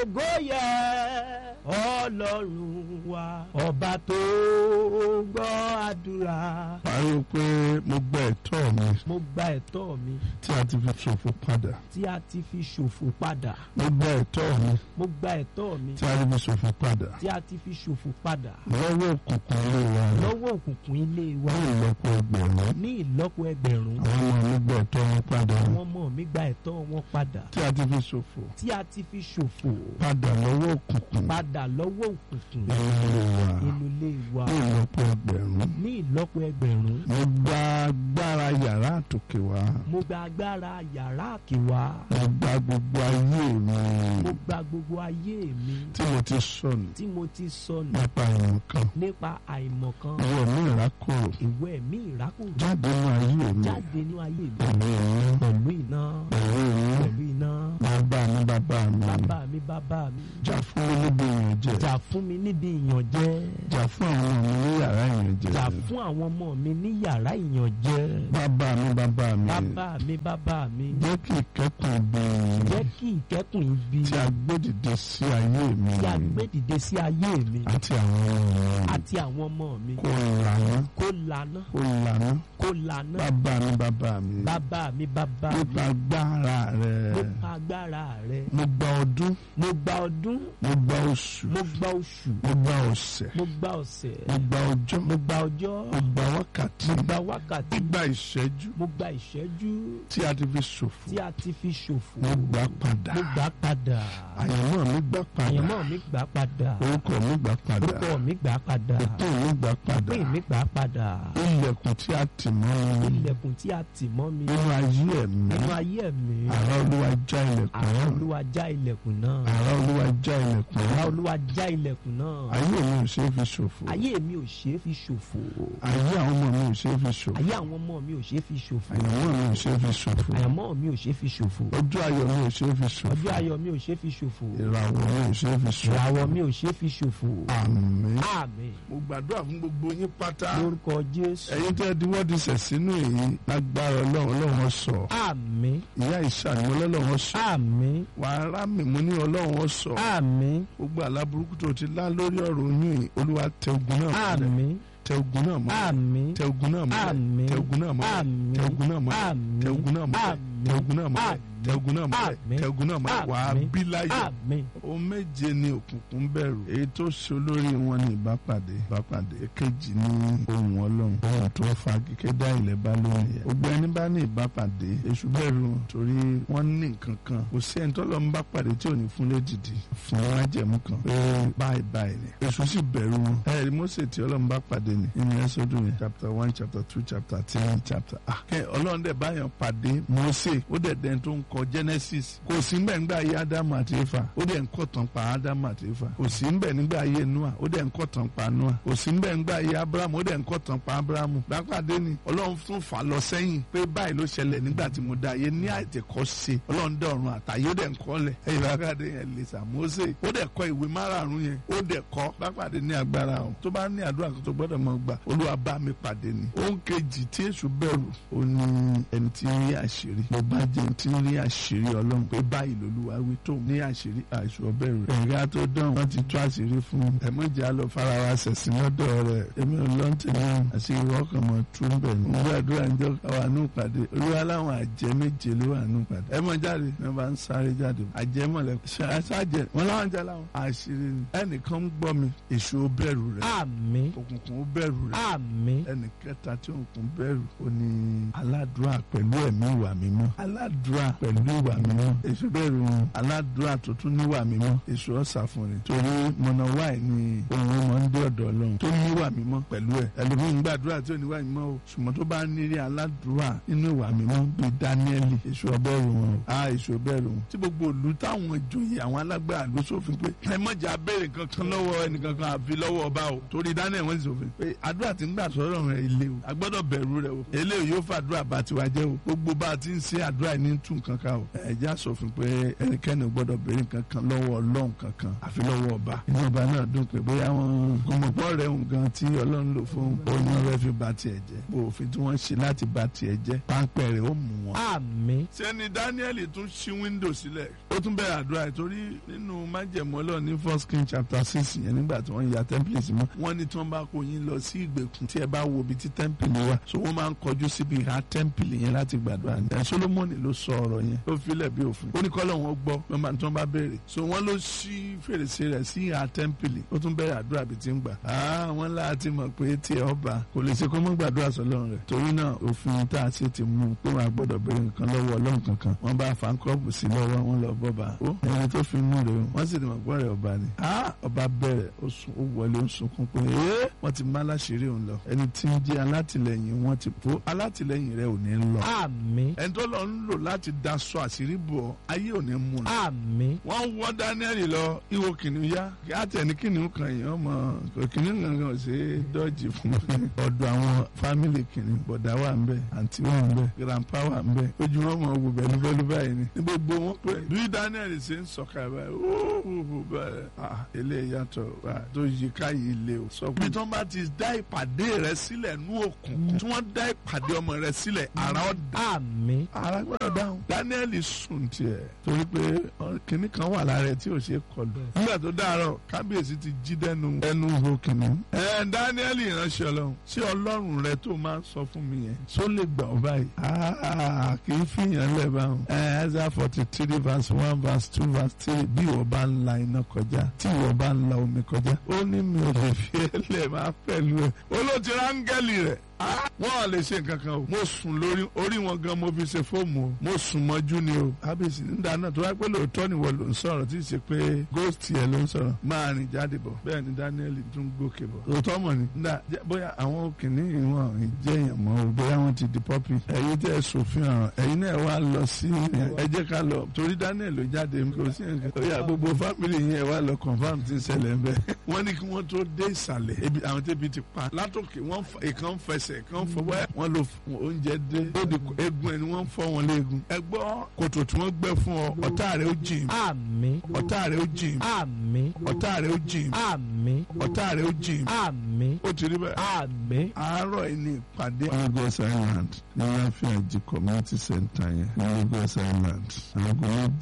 ògo yẹ ọlọ́run wa ọba tó gbọ́ àdúrà. pariwo pé mo gba ẹ̀tọ́ mi mo gba ẹ̀tọ́ mi tí a ti fi ṣòfò padà tí a ti fi ṣòfò padà. mo gba ẹ̀tọ́ mi mo gba ẹ̀tọ́ mi tí a ti fi ṣòfò padà tí a ti fi ṣòfò padà. lọ́wọ́ òkùnkùn ilé wa lọ́wọ́ òkùnkùn ilé wa ní ìlọ́po ẹgbẹ̀rún ní ìlọ́po ẹgbẹ̀rún. àwọn ọmọ mi gba ẹ̀tọ́ wọn padà àwọn ọmọ mi gba ẹ̀tọ́ wọn padà. tí a ti fi ṣòfò tí a ti fi ṣòfò padà lọ́wọ́ òkùnkùn padà lọ́wọ́ òkùnkùn nínú ilé wa inú ilé wa ní ìlọ́po ẹgbẹ̀rún ní ìlọ́po ẹgbẹ̀rún. mo gba agbára yàrá àtòkè wa mo gba agbára yàrá àkèwà. mo gba gbogbo ayé mi mo gba gbogbo ayé mi tí mo ti sọnù tí mo ti sọnù nípa ìmọ̀ kan nípa àìmọ̀kan ìwọ mi ìrákòrò ìwọ ẹ̀mí ìrákòrò jáde nínú ayé mi jáde nínú ayé mi pẹ̀lú ìyẹn pẹ̀lú iná pẹ̀lú ìyẹn pẹ̀lú iná bàbá mi bàbá mi bàbá mi bàbá mi jà fún mi níbi ìyànjẹ jà fún mi níbi ìyànjẹ jà fún àwọn ọmọ mi ní yàrá ìyànjẹ jà fún àwọn ọmọ mi ní yàrá ìyànjẹ bàbá mi bàbá mi bàbá mi bàbá mi jẹ́ kí ìkẹ́kùn bí jẹ́ kí ìkẹ́kùn ibi tí a gbé dìde sí ayé mi tí a gbé dìde sí ayé mi àti àwọn ọmọ mi àti àwọn ọmọ mi kó lànà kó lànà kó lànà kó lànà bàbá mi bàbá mi bàbá mi bàbá mi nípa agbára rẹ nípa agbára rẹ mo gba ọdún mo gba ọdún mo gba oṣù mo gba oṣù mo gba ọ̀sẹ̀ mo gba ọ̀sẹ̀ mo gba ọjọ́ mo gba ọjọ́ mo gba wákàtí mo gba wákàtí mo gba ìṣẹ́jú mo gba ìṣẹ́jú tí a ti fi ṣòfò tí a ti fi ṣòfò mo gbà padà mo gbà padà àyànmọ́ mi gbà padà àyànmọ́ mi gbà padà orúkọ mi gbà padà orúkọ mi gbà padà ìpín mi gbà padà ìpín mi gbà padà ilẹ̀kùn tí a tì mọ́ mi ilẹ̀kùn tí a tì mọ́ mi nínú ayé ẹ̀mí nínú ayé mi àrá olúwa já ilẹ̀kùn àrá náà olúwa já ilẹ̀kùn náà àrá olúwa já ilẹ̀kùn àrá náà olúwa já ilẹ̀kùn náà ayé mi ò ṣeé fi ṣòfò ayé mi ò ṣeé fi ṣòfò ayé àwọn ọmọ mi ò ṣeé fi ṣòfò ayé àwọn ọmọ mi ò ṣeé fi ṣòfò àyànmọ́ mi ò ṣeé fi ṣòfò àyànmọ́ mi ò ṣeé fi ṣòfò ọjọ́ ayọ̀ mi ò ṣeé fi ṣòfò ọjọ́ ayọ̀ mi ò ṣeé fi ṣòfò ìràwọ̀ mi ò ṣeé fi ṣòfò ìràwọ̀ mi ò ṣeé fi ṣòfò àmín. àmín mo gbàdúrà fún gbogbo yín pátá lórúkọ jésù ẹ̀yin tẹ́ di wọ́n ti sẹ̀ sínú èyí lágbára ọlọ́run ọlọ́run sọ àmín ìyá ìṣàní ọlọ́run sọ àmín wàá rá mi mo ní ọlọ́run sọ àmín gbogbo àláburúkú tó ti lá lórí ọ̀rọ̀ oyún yìí olúwa tẹ ogun náà mọ́lẹ̀ àmín tẹ ogun náà mọ́lẹ̀ àmín tẹ ogun náà mọ́lẹ̀ àmín tẹ ogun náà mọ́lẹ̀ àmín tẹ ogun náà mọ́lẹ̀ àmín tẹ ogun náà mọ́lẹ̀ tẹ ogun náà mọ́lẹ̀ tẹ ogun náà mọ́lẹ̀ àmín tẹ ogun náà mọ́lẹ̀ wàá àmín bí láyọ̀ àmín ohun méje ni òkùnkùn bẹ̀rù èyí tó ṣe olórí wọn ní ìbápàdé ìbápàdé èkejì ní ohun ọlọ́run ohun tó fa kíkẹ́ dá ilẹ̀ bá lónìí yẹn gbogbo ẹni bá ní ìbápàdé èṣù bẹ̀rù wọn torí wọ́n ní nǹkan kan kò sí ẹni tó lọ́n bá pàdé tí ò ní fún lédìdí fún májẹ̀mú kan pé báyìí báyìí ni èṣù sì bẹ̀rù wọn ẹ̀rí Mósè tí ọlọ́run bá pàdé ni nínú Ẹ́sọ́dù yẹn chapter one chapter two chapter three chapter ah kẹ́ ọlọ́run dẹ̀ báyọ̀ pàdé Mósè ó dẹ̀ dẹ́n tó ń kọ Genesis kò sí mbẹ̀ nígbà ayé Ádámù àti Éfà ó dẹ̀ ń kọ́ tán pa Ádámù àti Éfà kò sí mbẹ̀ nígbà ayé Noah ó dẹ̀ ń kọ́ tán pa Noah kò sí mbẹ̀ nígbà ayé Abrahamu ó dẹ̀ ń kọ́ tán pa Abrahamu lápàdé ni ọlọ́run tún fà lọ sẹ́yìn pé báyìí ló ṣẹlẹ̀ nígbà tí mo dá ayé ní àìtẹ̀kọ́ ṣe ọlọ́run dẹ̀ ọ̀run àtàyè ó dẹ̀ ń kọ́ lẹ̀ ẹ̀yìn lápàdé yẹn lè sà Mósè ó dẹ̀ kọ ìwé márààrún yẹn ó dẹ̀ kọ́ lápàdé ní agbára o tó bá ní àdúrà kan tó gbọ́dọ̀ mọ̀ gbà olúwa bá mi pàdé ni ohun kejì tí èṣù bẹ̀rù ó ní ẹni tí ń rí àṣírí mo bá jẹ́ ẹni tí ń rí àṣírí ọlọ́run pé báyìí lolúwa wí tó ní àṣírí àìsù ọbẹ̀rù rẹ̀ ẹ̀gá tó dán wọ́n ti tú àṣírí fún un ẹ̀mọ́jà lọ fara wa ṣẹ̀sìn lọ́dọ̀ rẹ̀ èmi ò lọ́n tèmi àti ìwọ ọkàn mọ̀ tú ń bẹ̀ ní. mo gbàdúrà ń jọ àwọn àánú pàdé olúwa láwọn àjẹ́ méje ló wà nù pàdé ẹ mọ̀ jáde ní wọ́n bá ń sáré jáde àjẹ́ mọ̀lẹ́ ṣáàjẹ́ wọn láwọn jẹ́ láwọn àṣírí ni ẹnìkan ń gbọ́ mi èṣù ó bẹ̀rù rẹ̀ àmín òkùnkùn ó bẹ̀rù rẹ̀ àmín ẹnì kẹta tí òkun bẹ̀rù ó ní aládùúrà pẹ̀lú ẹ̀mí ìwà mímọ́ aládùúrà pẹ̀lú ìwà mímọ́ èṣù bẹ̀rù wọn aládùúrà tó tún níwà mímọ́ èṣù ọ̀sà fún ni torí mọ̀nà wáì ni ohun ọmọ ń dé ọ̀dọ̀ ọlọ́run tó níwà mímọ́ pẹ̀lú ẹ̀ ẹlòmíín gbàdúrà tí ò níwà mímọ́ o ṣùgbọ́n tó bá nírí aládùúrà nínú ìwà mímọ́ bíi dáníẹ́lì èṣù ọbẹ̀rù wọn o a èṣù ọbẹ̀rù wọn tí gbogbo òlu táwọn ìjòyè àwọn alágbára ló sófin pé ẹ mọ̀jà béèrè kankan lọ́wọ́ ẹnìkankan àfi lọ́wọ́ ọba o torí dáníẹ́lì wọ́n ti sófin pé àdúrà tí ń gbà sọ́rọ̀ rẹ̀ ilé o a gbọ́dọ̀ bẹ̀rù rẹ̀ o eléyìí yóò fàdúrà bá tiwa jẹ́ o gbogbo bá a ti ń ṣe pé àdúrà ní tún nǹkan ká o ẹ̀jẹ̀ àsọfin pé ẹnikẹ́ni ò gbọ́dọ̀ béèrè nǹkan kan lọ́wọ́ ọlọ́run kankan àfi lọ́wọ́ ọba inú ọba náà dùn pé bóyá wọn gbọmọgbọ́ rẹ̀ ń gan tí ọlọ́run lò fún oyún ọ̀rẹ́ fi ba tiẹ̀ jẹ́ òfin tí wọ́n ṣe láti ba tiẹ̀ jẹ́ páńpẹ́ rẹ̀ ó mú wọn. àmín sẹ́ni Daniel tún ṣí wíńdò sílẹ̀ ó tún bẹ̀rẹ̀ àdúrà yìí torí nínú májẹ̀mú ọlọ́run ní first king chapter six yẹn nígbà tí wọ́n ya temple sí mọ́ wọ́n ní tí wọ́n bá kó yín lọ sí ìgbèkùn tí ẹ bá wo ibi tí temple wà so wọ́n máa ń kọjú síbi ìhà temple yẹn láti gbàdúrà ní. ẹ̀ Solomoni ló sọ ọ̀rọ̀ yẹn ló filẹ̀ bí òfin ó ní kọ́lọ̀ wọn gbọ́ wọ́n máa tí wọ́n bá béèrè so wọ́n ló ṣí fèrèsé rẹ̀ sí ìhà temple ó tún bẹ̀rẹ̀ àdúrà bí ti ń gbà. wọ́n láti mọ̀ pé tí ẹ ọba kò lè ṣe kó mọ́ gbàdúrà sọ́lọ́run rẹ̀ torí náà òfin tá a ṣe ti mú pé wọ́n á gbọ́dọ̀ béèrè nǹkan lọ́wọ́ ọlọ́run kankan wọ́n bá fankọ́ọ̀bù sí lọ́wọ́ wọn lọ bọ́ba ó ẹni tó fi mú rẹ̀ wọ́n sì ti mọ̀ gbọ́ rẹ̀ ọba ni ọba bẹ̀rẹ̀ ó wọlé ó sunkún pé ee wọ́n ti má láṣìírí òun lọ ẹni tí ń jẹ́ alátìlẹyìn wọn ti pọ̀ alátìlẹyìn rẹ̀ ò ní lọ. àmín ẹni tó lọ ń lò láti daṣọ àṣírí bọ̀ ayé ò ní mú un. àmín wọ́n wọ́ Daniel lọ ìwọ kìnìún yá kí á tẹ̀ ní kìnìún kan yìí ọmọ kìnìún kankan ò ṣe é dọ́jì fún ọ̀dọ̀ àwọn fámìlì kìnìún bọ̀dá wà ń bẹ̀ àǹtí wà ń bẹ̀ grandpa wà ń bẹ̀ ojú wọn mọ̀ wò bẹ́ẹ̀ lúbẹ́lú báyìí ni ní gbogbo wọn pé bí Daniel ṣe ń sọ̀ka báyìí ó bẹ́ẹ̀ ah eléyìí yàtọ̀ wá tó yí káyìí lé o. sọ pé tí wọ́n bá ti dá ìpàdé rẹ sílẹ̀ nú òkùnkùn tí wọ́n dá ìpàdé ọmọ rẹ sílẹ̀ ara ọ̀dà àmín ara gbọ́dọ̀ dáhùn. Daniel sùn tiẹ̀ torí pé kinní kan wà lára ẹ̀ tí ò ṣe kọlù. nígbà tó dáàrọ̀ kábíyèsí ti jí dẹnu ẹnu ho kìnnìún. ẹ Daniel ìránṣẹ́ ọlọ́run ṣé ọlọ́run rẹ tó máa ń sọ fún mi yẹn ṣó lè gbà ọ́ báyìí. kì í fìyàn lẹ̀ báwọn. ẹ Isaiah forty three verse one verse two verse three bí ìwọ bá ń la iná kọjá tí ìwọ bá ń la omi kọjá ó ní mi ò lè fi ẹlẹ́ máa pẹ̀lú ẹ̀ ó ló ti rángẹ́lì rẹ̀ wọ́n à lè ṣe nǹkan kan o mo sùn lórí orí wọn gan mo fi ṣe fóòmù o mo sùn mọ́jú ni o ábíyèsí nígbà náà tó wá pé lóòótọ́ ni wọ́n ló ń sọ̀rọ̀ tí ì ṣe pé ghost yẹn ló ń sọ̀rọ̀ máa rìn jáde bọ̀ bẹ́ẹ̀ ni Daniel tún gòkè bọ̀ lóòótọ́ mọ̀ ni nígbà bóyá àwọn kìnìún wọn jẹ́ èèyàn mọ́ o bóyá wọ́n ti di pọ́pì ẹ̀yin tẹ́ ẹ sòfin ọ̀ràn ẹ̀yin náà wá lọ sí ẹ jẹ́ ká lọ torí Daniel ló jáde kò sí nǹkan ó yà gbogbo fámìlì yẹn wá lọ confam ti ń ṣẹlẹ̀ ń bẹ́ wọ́n ní kí wọ́n tó dé ìsàlẹ̀ àwọn tẹ́bi ti pa látòkè wọ́n ìkan fẹsẹ̀ kan fọwọ́ wọ́n lo oúnjẹ dé ó di egun ẹni wọ́n fọ́ wọn léegun ẹ gbọ́ kòtò tí wọ́n gbẹ́ fún ọ ọ̀tá rẹ̀ ó jìn àmín ọ̀tá rẹ̀ ó jìn àmín ọ̀tá rẹ̀ ó jìn àmín ọ̀tá rẹ̀ ó jìn àmín ó ti rí bẹ́ẹ̀. àmín. àárọ̀ yìí ní ìpàdé. Lagos Island ní Láfíàjì community center yẹn ní Lagos Island aago méjì.